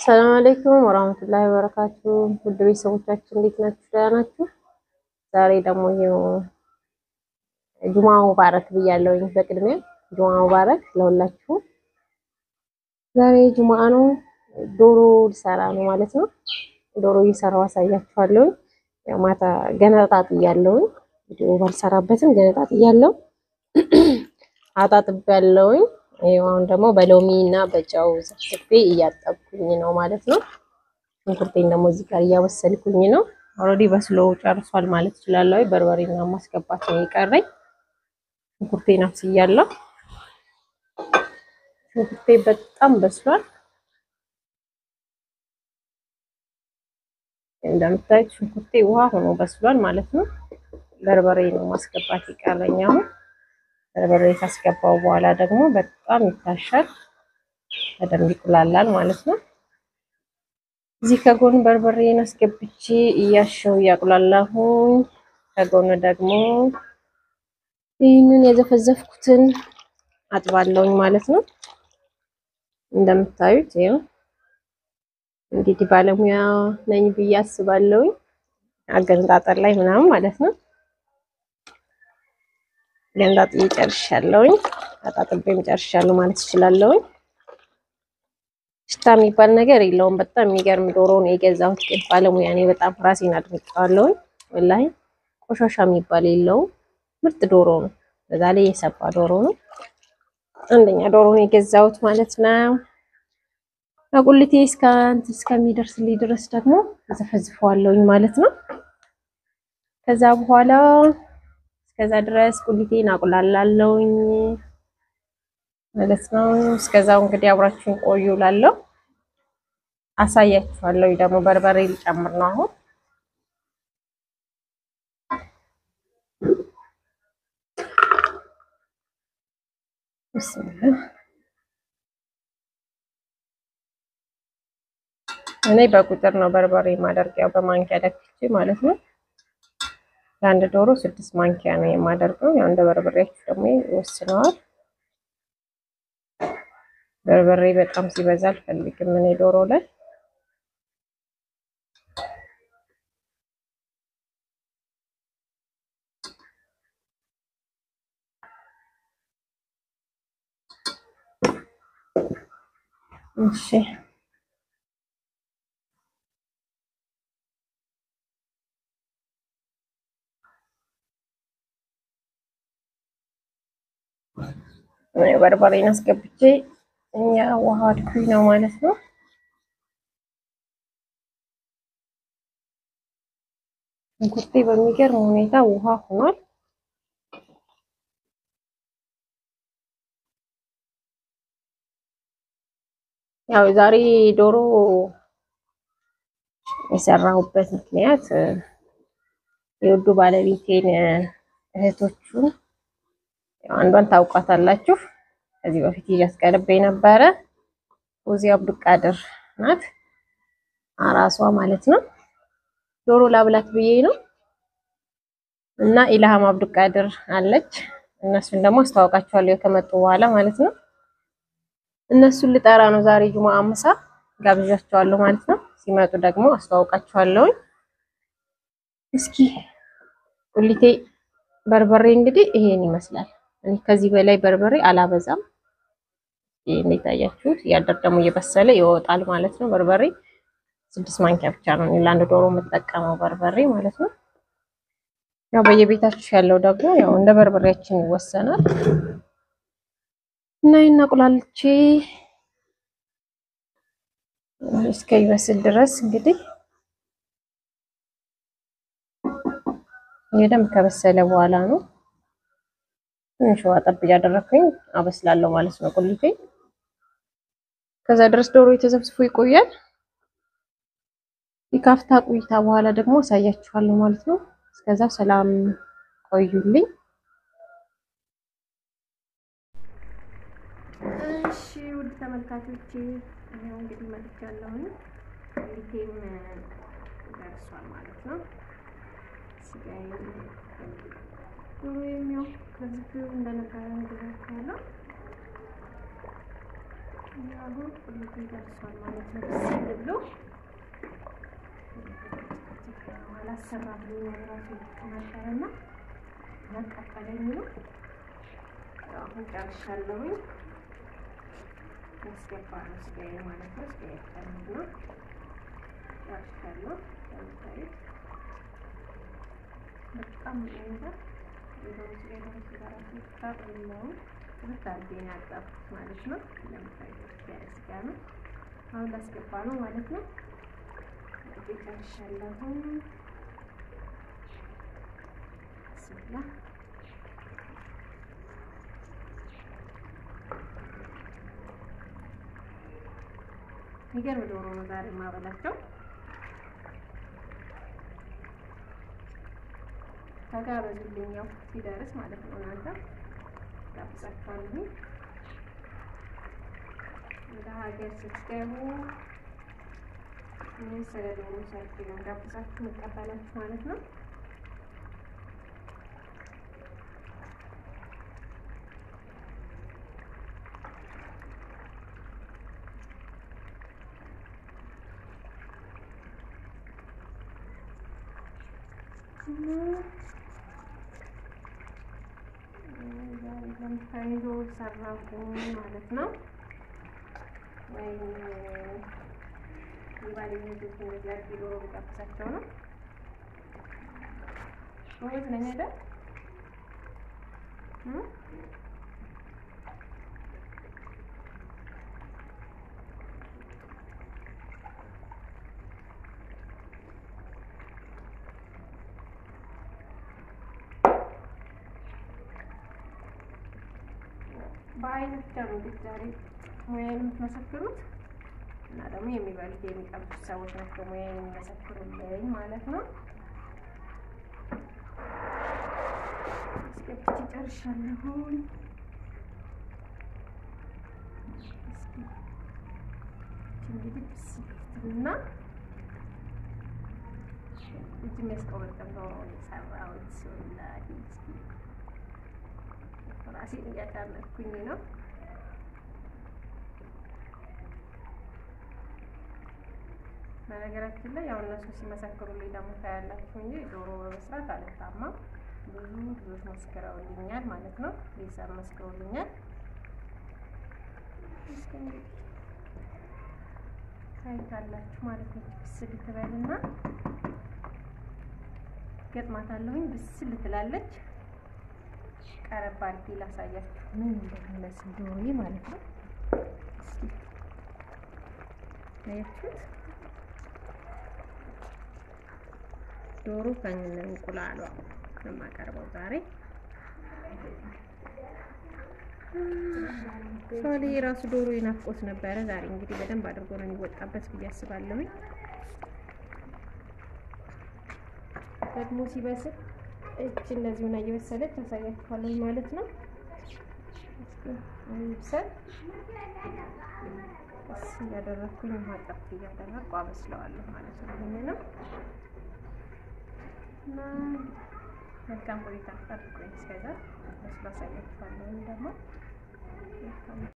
ሰላም አለይኩም ወራህመቱላሂ ወበረካቱ። ውድ ቤተሰቦቻችን እንዴት ናችሁ? ደህና ናችሁ? ዛሬ ደግሞ ይኸው ጁማ ሙባረክ ብያለሁኝ። በቅድሚያ ጁማ ሙባረክ ለሁላችሁ። ዛሬ ጁማ ነው። ዶሮ ልሰራ ነው ማለት ነው። ዶሮ እየሰራው አሳያችኋለሁኝ። ያው ማታ ገነጣጥ እያለሁኝ ቪዲዮ ባልሰራበትም ገነጣጥ እያለሁ አጣጥቤ ያለሁኝ ይሄው አሁን ደግሞ በሎሚ እና በጨው ዘፍዝፌ እያጠብኩኝ ነው ማለት ነው። ሽንኩርቴን ደግሞ እዚህ ጋር እያበሰልኩኝ ነው። ኦልሬዲ በስሎ ጨርሷል ማለት እችላለሁ። በርበሬና ማስገባት ነው የቀረኝ። ሽንኩርቴን አብስያለሁ። ሽንኩርቴ በጣም በስሏል። እንደምታዩት ሽንኩርቴ ውሃ ሆኖ በስሏል ማለት ነው። በርበሬ ነው ማስገባት የቀረኝ አሁን በርበሬ ካስገባው በኋላ ደግሞ በጣም ይታሻል፣ በደንብ ይቁላላል ማለት ነው። እዚህ ከጎን በርበሬን አስገብቼ እያሸው እያቁላላሁኝ፣ ከጎን ደግሞ ይህንን የዘፈዘፍኩትን አጥባለሁኝ ማለት ነው። እንደምታዩት ይኸው እንግዲህ ባለሙያ ነኝ ብዬ አስባለሁኝ አገነጣጠር ላይ ምናምን ማለት ነው። ገንጣጥዬ ጨርሻለሁኝ። አጣጥቤም ጨርሻለሁ ማለት እችላለሁኝ። ሽታ የሚባል ነገር የለውም። በጣም የሚገርም ዶሮ ነው የገዛሁት። ግን ባለሙያ እኔ በጣም ራሴን አድንቄዋለሁኝ። ወላሂ ቆሻሻ የሚባል የለውም። ምርጥ ዶሮ ነው። በዛ ላይ የሰባ ዶሮ ነው። አንደኛ ዶሮ ነው የገዛሁት ማለት ነው። ከቁልቴ እስከ እንትን እስከሚደርስልኝ ድረስ ደግሞ ዘፈዝፈዋለሁኝ ማለት ነው። ከዛ በኋላ እስከዛ ድረስ ቁሊቴን አቁላላለሁኝ ማለት ነው። እስከዛው እንግዲህ አብራችሁን ቆዩ ላለው አሳያችኋለሁ። ደግሞ በርበሬ ልጨምር ነው አሁን። እኔ በቁጥር ነው በርበሬ ማደርጊያው በማንኪያ ደክቼ ማለት ነው። ለአንድ ዶሮ ስድስት ማንኪያ ነው የማደርገው። ያው እንደ በርበሬያችሁ ደግሞ ይወስነዋል። በርበሬ በጣም ሲበዛ አልፈልግም እኔ ዶሮ ላይ። እሺ በርበሬን አስገብቼ እኛ ውሃ አድኩኝ ነው ማለት ነው። ሽንኩርቴ በሚገርም ሁኔታ ውሃ ሆኗል። ያው ዛሬ ዶሮ የሰራሁበት ምክንያት የውዱ ባለቤቴን እህቶቹ አንዷን ታውቋታላችሁ። ከዚህ በፊት እያስቀርበ ነበረ። ኦዚ አብዱቃድር ናት አራሷ ማለት ነው። ዶሮ ላብላት ብዬ ነው እና ኢልሃም አብዱቃድር አለች። እነሱን ደግሞ አስተዋውቃችኋለሁ ከመጡ በኋላ ማለት ነው። እነሱን ልጠራ ነው ዛሬ ጁማ አምሳ ጋብዣቸዋለሁ ማለት ነው። ሲመጡ ደግሞ አስተዋውቃችኋለሁ። እስኪ ቁሊቴ በርበሬ እንግዲህ ይሄን ይመስላል። እኔ ከዚህ በላይ በርበሬ አላበዛም። እንዴት አያችሁት? እያደር ደግሞ እየበሰለ ይወጣል ማለት ነው። በርበሬ ስድስት ማንኪያ ብቻ ነው ለአንድ ዶሮ የምጠቀመው በርበሬ ማለት ነው። ያው በየቤታችሁ ያለው ደግሞ ያው እንደ በርበሬያችን ይወሰናል እና ይናቁላልቼ እስከ ይበስል ድረስ እንግዲህ የደንብ ከበሰለ በኋላ ነው ትንሽ ውሃ ጠብ እያደረኩኝ አበስላለሁ ማለት ነው ቁልቴ። ከዛ ድረስ ዶሮ የተዘብስፎ ይቆያል። የካፍታ ቆይታ በኋላ ደግሞ አሳያችኋለሁ ማለት ነው። እስከዛ ሰላም ቆዩልኝ። እሺ ውድ ተመልካቾቼ ይሄው እንግዲህ መጥቻለሁ። ቁልቴም ደርሷል ማለት ነው። ስጋዬ ዶሮ የሚያው ከዚህ እንደነበረ እንደዛችኋለሁ። አሁን ቁልቱ ይደርሷል ማለት ነው። ብስል ብሎ አላሰራ ብሎ ራሱ ተናገረና ያቃጠለኝ ነው። አሁን ጨርሻለሁኝ። ያስገባ ነው ስጋዬ ማለት ነው። ስጋዬ ቀርብ ነው። ጨርሻለሁ። ለምታዩት በጣም ይሄዳል። የዶሮ ስጋ የዶሮ ስጋ ራሱ ጣጥ የለውም። ሁለት አድርጌ ነው ያጣብኩት ማለት ነው። ለምታዩት ያለ ስጋ ነው። አሁን ላስገባ ነው ማለት ነው። ጨርሻለሁ። ስላ የሚገርም ዶሮ ነው ዛሬ የማበላቸው። ተጋበዙልኝ፣ ያው ሲደርስ ማለት ነው። እናንተ ጋብዛችኋለሁ። ወደ ሀገር ስትገቡ ስለ ዶሮ ሰርግ ነው ጋብዛችሁ መቀበላችሁ ማለት ነው። ለምታይዞ ሰራሁኝ ማለት ነው። ወይም የባለኝ ልጆች እንደዚህ አድርጌ ዶሮ ቢጋብዛቸው ነው። ጎበዝ ነኝ አይደል? በአይን ብቻ ነው እንግዲህ ዛሬ ሙያዬን የምትመሰክሩት እና ደግሞ የሚበሉት የሚቀምሱት ሰዎች ናቸው ሙያዬን የሚመሰክሩልኝ ማለት ነው። አስገብቼ ጨርሻለሁኝ። እስኪ እንግዲህ ብስትና እጅ የሚያስቆበጥም ነው የሰራሁት ወላሂ እስኪ ራሴን እያዳመጥኩኝ ነው። በነገራችን ላይ ያው እነሱ ሲመሰክሩልኝ ደግሞ ታያላችሁ እንጂ ዶሮ በመስራት አልታማም። ብዙ ብዙዎች መስክረውልኛል ማለት ነው። ቤተሰብ መስክረውልኛል። እስኪ እንግዲህ ታይታላችሁ ማለት ነው። ብስል ትበልና ገጥማታለሁኝ። ብስል ትላለች። ቀረብ አድርጌ ላሳያችሁ ምን እንደሚመስል ዶሮዬ ማለት ነው። እስኪ አያችሁት? ዶሮ ከነ እንቁላሏ ነው የማቀርበው ዛሬ። ሶሊ የራሱ ዶሮ ይናፍቆት ነበረ። ዛሬ እንግዲህ በደንብ አድርጎ ነው የሚወጣበት ብዬ አስባለሁኝ። ደግሞ ሲበስል እጅ እንደዚህ ሆና እየበሰለች ታሳያችኋለሁ ማለት ነው። ይብሰል ቀስ እያደረግኩኝ ውሃ ጠፍ እያደረግኩ አበስለዋለሁ ማለት ነው። ይህንንም እና መልካም ቆይታ ጠብቆኝ እስከዛ በስሎ አሳያችኋለሁ ደግሞ